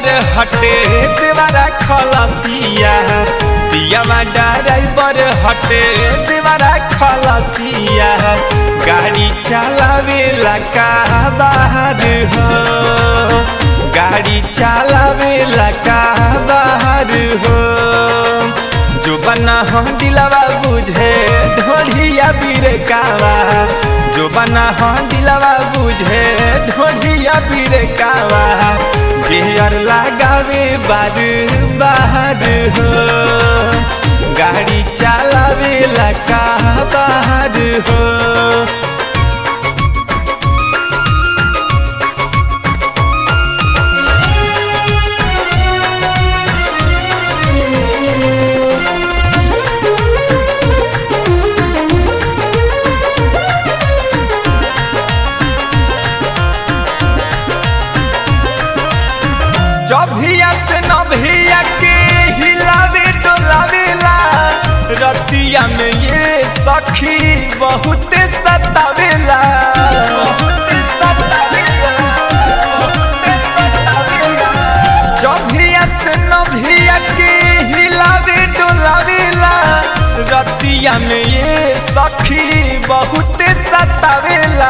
हटे देवारा खलसिया पियावा ड्राइवर हटे देवारा खलसिया गाड़ी चलावेला का बाहर हो गाड़ी चलावेला का बाहर हो जो बना हो दिलवा बुझे ढोढ़िया बिरकावा जो बना हो दिलवा बुझे ढोढ़िया बिरकावा गेयर लगावे बार बाहर हो गाड़ी चलावे लका बाहर हो जभिया से नभिया के हिलावे डोलावेला रतिया में ये सखी बहुत सतावेला बहुत सतावेला बहुत सतावेला जभिया से नभिया के हिलावे डोलावेला रतिया में ये सखी बहुत सतावेला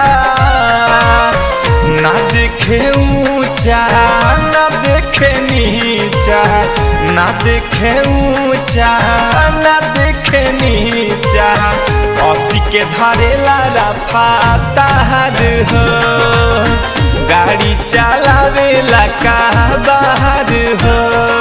ना देखे ऊंचा ना देखे नीचा ना देखे ऊंचा ना देखे नीचा असी के धरेला रफा तार हो गाड़ी चलावेला का बाहर हो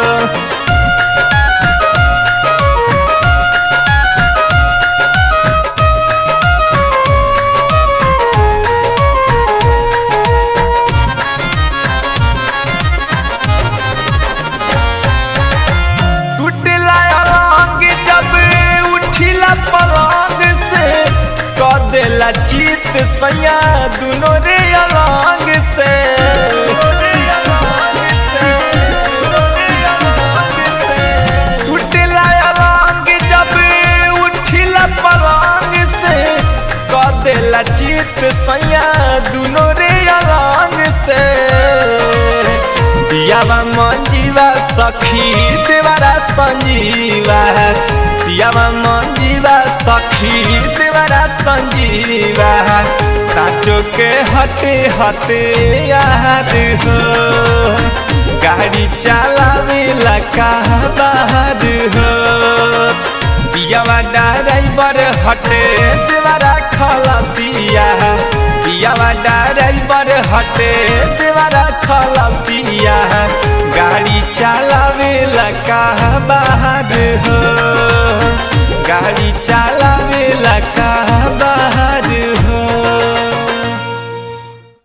टूटला अलंग जब उठिला पलंग से क देला चित सैया दुनो रे अलंग से टूटला अलंग जब उठिला पलंग से क देला चित सैया दुनो रे अलंग से पियावा मंजीवा सखी देवारा संजीवा पियावा मंजीवा सखी देवारा संजीवा साचो के हटे हटे याद हो गाड़ी चलावे लका बाहर हो पियावा ड्राइवर हटे देवारा खलसिया पियावा ड्राइवर हटे देवारा खलसिया गाड़ी चलावे लका बाहर हो गाड़ी चलावे लका बाहर